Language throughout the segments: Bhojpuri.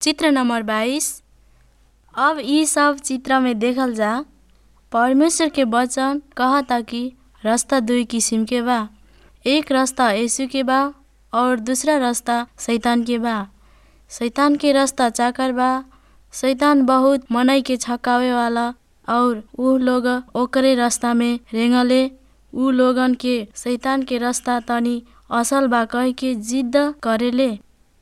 चित्र नंबर बाईस अब इ सब चित्र में देखल जा परमेश्वर के वचन कहता कि रास्ता दुई किसिम के बा एक रास्ता यीशु के बा और दूसरा रास्ता शैतान के बा शैतान के रास्ता चाकर बा शैतान बहुत मनई के छकावे वाला और उ लोग ओकरे रास्ता में रेंगले उ लोगन के शैतान के रास्ता तनी असल बा कह के जिद्द करेले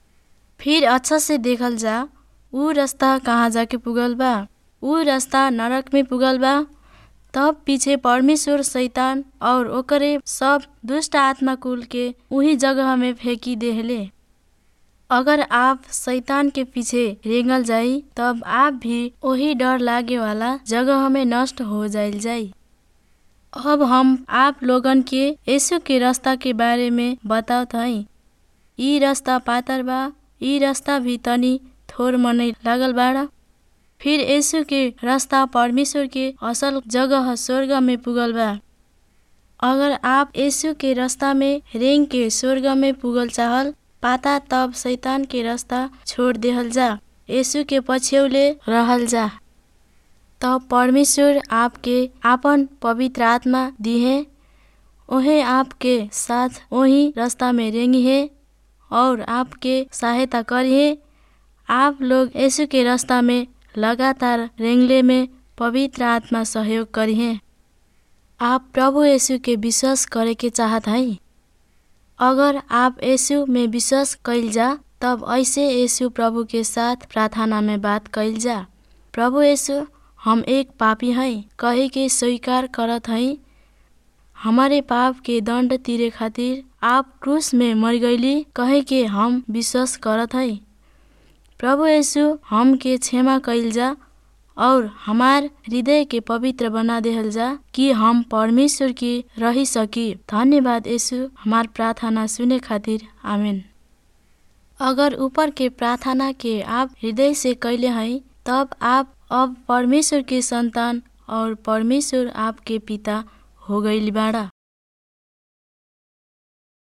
फिर अच्छा से देखल जा उ रास्ता कहाँ जाके पुगल बा उ रास्ता नरक में पुगल बा तब पीछे परमेश्वर शैतान और ओकरे सब दुष्ट आत्मा कुल के उही जगह में फेंकी देहले अगर आप शैतान के पीछे रेंगल जाई तब आप भी वही डर लागे वाला जगह में नष्ट हो जाइल जाई अब हम आप लोगन के यीशु के रास्ता के बारे में बतावत हई इ रास्ता पातर बा इ रास्ता भी तनी थोर मनई लागल बाड़ा फिर यीशु के रास्ता परमेश्वर के असल जगह स्वर्ग में पुगल बा अगर आप यीशु के रास्ता में रेंग के स्वर्ग में पुगल चाहल पाता तब शैतान के रास्ता छोड़ देहल जा यीशु के पछ्यौले रहल जा तब परमेश्वर आपके आपन पवित्र आत्मा दिहे ओहे आपके साथ वही रास्ता में रेंगी है और आपके सहायता करिए आप लोग यीशु के रास्ता में लगातार रेंगले में पवित्र आत्मा सहयोग करिए आप प्रभु यीशु के विश्वास करे के चाहत हई अगर आप यीशु में विश्वास कैल जा तब ऐसे यीशु प्रभु के साथ प्रार्थना में बात कैल जा प्रभु यीशु हम एक पापी हई कहे के स्वीकार करत हई हमारे पाप के दंड तीरे खातिर आप क्रूस में मर गईली कहे के हम विश्वास करत हई प्रभु यीशु हम के क्षमा कैल जा और हमार हृदय के पवित्र बना देहल जा कि हम परमेश्वर की रही सकी धन्यवाद यीशु हमार प्रार्थना सुने खातिर आमीन अगर ऊपर के प्रार्थना के आप हृदय से कैले हैं तब आप अब परमेश्वर के संतान और परमेश्वर आपके पिता हो गई बाड़ा